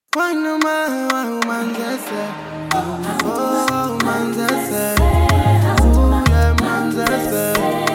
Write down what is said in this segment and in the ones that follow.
Quando mai manzese Oh manzese Ule manzese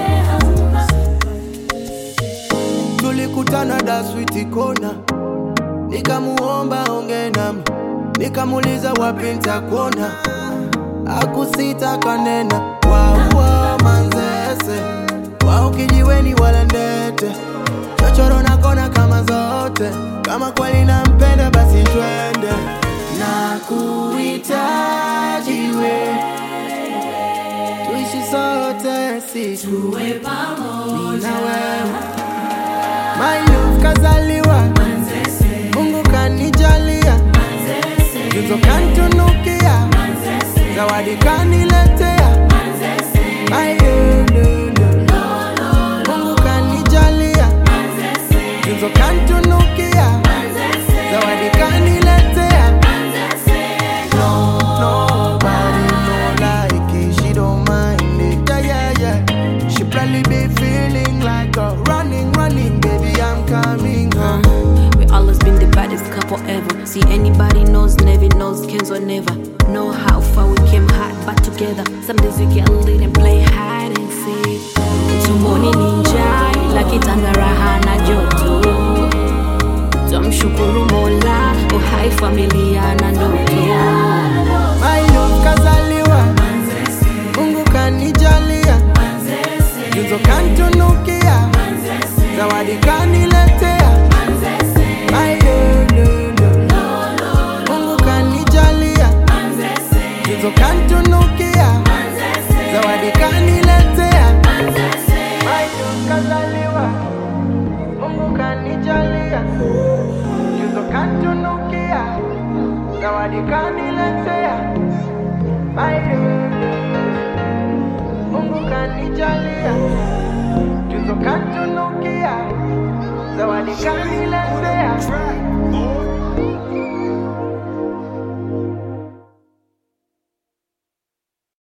Tulikutana da switi kona Nikamuomba onge nami Nikamuuliza wapi nitakuona Akusita kanena Waua manzese Wao kijiweni wala ndete chochoro na kona kama zote kama kweli nampenda basi twende na kuhitaji we tuishi sote si tuwe pamoja na wewe my love kazaliwa Manzese, Mungu kanijalia Manzese, tuzo kantunukia Manzese, zawadi kaniletea Manzese, my lulu Mungu kanijalia Manzese, tuzo kantunukia Manzese, zawadi kaniletea Manzese, No, nobody no like it. She don't mind it. Yeah, yeah, yeah. She probably be feeling like a running, running, baby. I'm coming home. We always been the baddest couple ever. See anybody knows, never knows, Kenzo never. Know how far we came hard, but together. Some days we get lit and play hide and seek. Tumboni ninja, ila kitanda raha na joto. Tumshukuru Mola, uhai familia na ndoto. My love kazaliwa, Mungu kanijalia, Manzese, tuzo kantunukia, Manzese, zawadi kaniletea. My lulu, Mungu kanijalia, Manzese, tuzo kantunukia, Manzese, zawadi kaniletea. Manzese, Maisha kazaliwa, Mungu kanijalia, tuzo kantunukia, zawadi kaniletea. Maisha, Mungu kanijalia, tuzo kantunukia, zawadi kaniletea.